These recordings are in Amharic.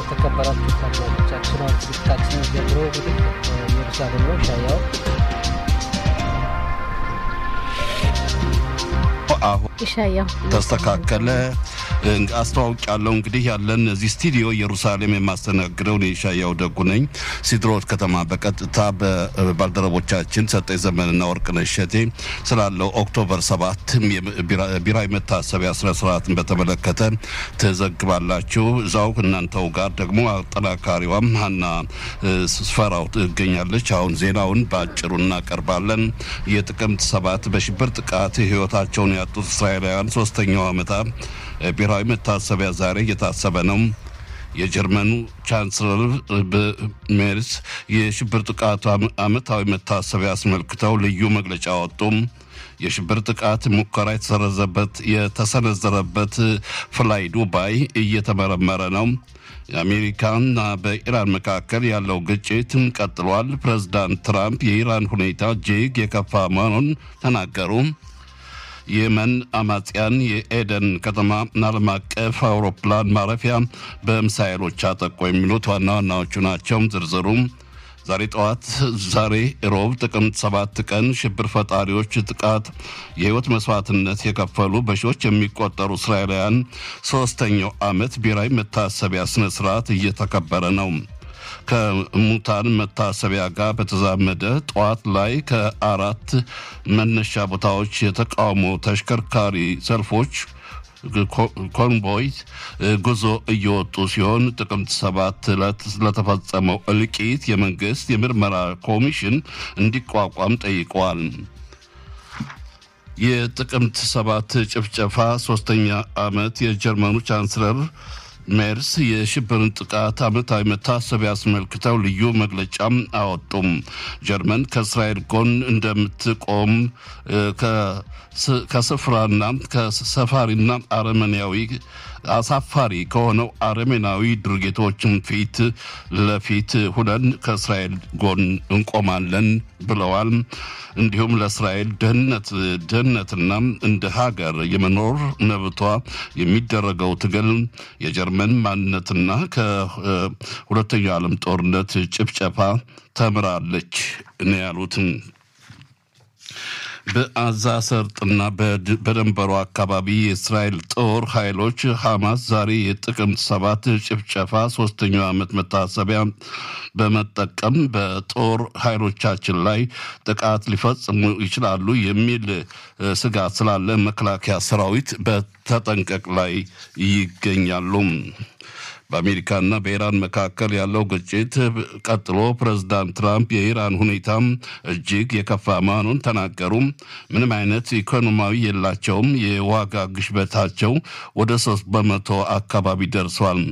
የተከበራችሁ ታዳሚዎቻችን አሁን ዝግጅታችን ጀምሮ እንግዲህ ኢየሩሳሌም ነው ሻያው አሁን ይሻያው ተስተካከለ አስተዋውቅ ያለው እንግዲህ ያለን እዚህ ስቱዲዮ ኢየሩሳሌም የማስተናግደው እኔ ሻያው ደጉ ነኝ። ሲድሮት ከተማ በቀጥታ በባልደረቦቻችን ሰጠኝ ዘመንና ወርቅነሽ እሸቴ ስላለው ኦክቶበር ሰባት ብሔራዊ መታሰቢያ ስነ ስርዓትን በተመለከተ ትዘግባላችሁ። እዛው እናንተው ጋር ደግሞ አጠናካሪዋም ሀና ስፈራው ትገኛለች። አሁን ዜናውን በአጭሩ እናቀርባለን። የጥቅምት ሰባት በሽብር ጥቃት ህይወታቸውን ያጡት እስራኤላውያን ሶስተኛው ዓመታ ብሔራዊ መታሰቢያ ዛሬ እየታሰበ ነው። የጀርመኑ ቻንስለር ሜርስ የሽብር ጥቃቱ ዓመታዊ መታሰቢያ አስመልክተው ልዩ መግለጫ አወጡም። የሽብር ጥቃት ሙከራ የተሰረዘበት የተሰነዘረበት ፍላይ ዱባይ እየተመረመረ ነው። የአሜሪካና በኢራን መካከል ያለው ግጭት ቀጥሏል። ፕሬዝዳንት ትራምፕ የኢራን ሁኔታ እጅግ የከፋ መሆኑን ተናገሩ። የመን አማጽያን የኤደን ከተማ ዓለም አቀፍ አውሮፕላን ማረፊያ በሚሳኤሎች አጠቁ። የሚሉት ዋና ዋናዎቹ ናቸው። ዝርዝሩም ዛሬ ጠዋት ዛሬ ሮብ ጥቅምት ሰባት ቀን ሽብር ፈጣሪዎች ጥቃት የህይወት መስዋዕትነት የከፈሉ በሺዎች የሚቆጠሩ እስራኤላውያን ሶስተኛው ዓመት ብሔራዊ መታሰቢያ ስነ ስርዓት እየተከበረ ነው። ከሙታን መታሰቢያ ጋር በተዛመደ ጠዋት ላይ ከአራት መነሻ ቦታዎች የተቃውሞ ተሽከርካሪ ሰልፎች ኮንቮይ ጉዞ እየወጡ ሲሆን ጥቅምት ሰባት ዕለት ለተፈጸመው እልቂት የመንግስት የምርመራ ኮሚሽን እንዲቋቋም ጠይቀዋል። የጥቅምት ሰባት ጭፍጨፋ ሶስተኛ ዓመት የጀርመኑ ቻንስለር ሜርስ የሽብርን ጥቃት ዓመታዊ መታሰቢያ አስመልክተው ልዩ መግለጫም አወጡም። ጀርመን ከእስራኤል ጎን እንደምትቆም ከስፍራና ከሰፋሪና አረመኔያዊ አሳፋሪ ከሆነው አረሜናዊ ድርጊቶችን ፊት ለፊት ሁነን ከእስራኤል ጎን እንቆማለን ብለዋል። እንዲሁም ለእስራኤል ደህንነት ደህንነትና እንደ ሀገር የመኖር መብቷ የሚደረገው ትግል የጀርመን ማንነትና ከሁለተኛው ዓለም ጦርነት ጭፍጨፋ ተምራለች ነው ያሉትን። በአዛ ሰርጥና በድንበሩ አካባቢ የእስራኤል ጦር ኃይሎች ሐማስ ዛሬ የጥቅምት ሰባት ጭፍጨፋ ሶስተኛው ዓመት መታሰቢያ በመጠቀም በጦር ኃይሎቻችን ላይ ጥቃት ሊፈጽሙ ይችላሉ የሚል ስጋት ስላለ መከላከያ ሰራዊት በተጠንቀቅ ላይ ይገኛሉ። በአሜሪካና በኢራን መካከል ያለው ግጭት ቀጥሎ ፕሬዝዳንት ትራምፕ የኢራን ሁኔታም እጅግ የከፋ መሆኑን ተናገሩ። ምንም አይነት ኢኮኖሚያዊ የላቸውም። የዋጋ ግሽበታቸው ወደ ሶስት በመቶ አካባቢ ደርሷል።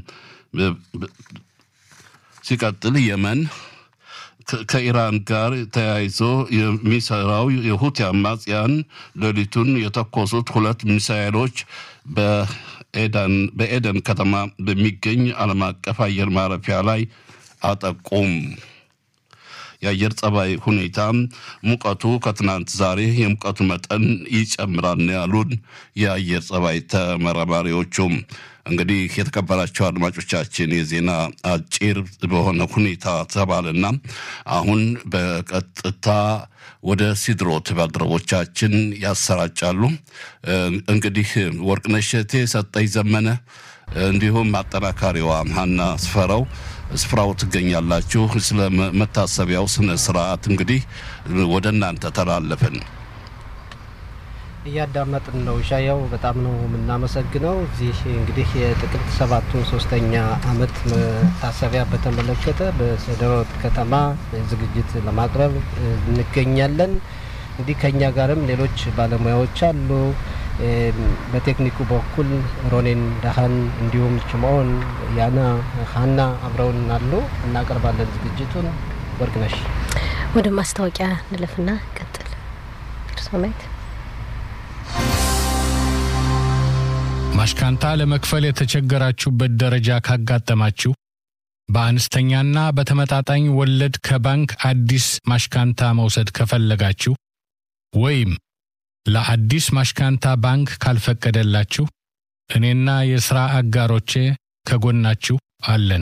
ሲቀጥል የመን ከኢራን ጋር ተያይዞ የሚሰራው የሁቲ አማጽያን ሌሊቱን የተኮሱት ሁለት ሚሳኤሎች በኤደን ከተማ በሚገኝ ዓለም አቀፍ አየር ማረፊያ ላይ አጠቁም። የአየር ጸባይ ሁኔታ ሙቀቱ ከትናንት ዛሬ የሙቀቱ መጠን ይጨምራል ነው ያሉን የአየር ጸባይ ተመራማሪዎቹም። እንግዲህ የተከበራቸው አድማጮቻችን የዜና አጭር በሆነ ሁኔታ ተባለና አሁን በቀጥታ ወደ ሲድሮት ባልደረቦቻችን ያሰራጫሉ። እንግዲህ ወርቅነሽ እሸቴ፣ ሰጠኝ ዘመነ እንዲሁም አጠናካሪዋ ሀና ስፈራው ስፍራው ትገኛላችሁ። ስለ መታሰቢያው ስነ ስርዓት እንግዲህ ወደ እናንተ ተላለፍን። እያዳመጥን ነው። ሻያው በጣም ነው የምናመሰግነው። እዚህ እንግዲህ የጥቅምት ሰባቱን ሶስተኛ ዓመት መታሰቢያ በተመለከተ በሰደሮት ከተማ ዝግጅት ለማቅረብ እንገኛለን። እንዲህ ከኛ ጋርም ሌሎች ባለሙያዎች አሉ። በቴክኒኩ በኩል ሮኔን ዳሃን እንዲሁም ችምኦን ያና ሀና አብረውን አሉ። እናቀርባለን ዝግጅቱን። ወርቅነሽ ወደ ማስታወቂያ ንለፍና ቀጥል ርሶናይት ማሽካንታ ለመክፈል የተቸገራችሁበት ደረጃ ካጋጠማችሁ በአነስተኛና በተመጣጣኝ ወለድ ከባንክ አዲስ ማሽካንታ መውሰድ ከፈለጋችሁ ወይም ለአዲስ ማሽካንታ ባንክ ካልፈቀደላችሁ እኔና የሥራ አጋሮቼ ከጎናችሁ አለን።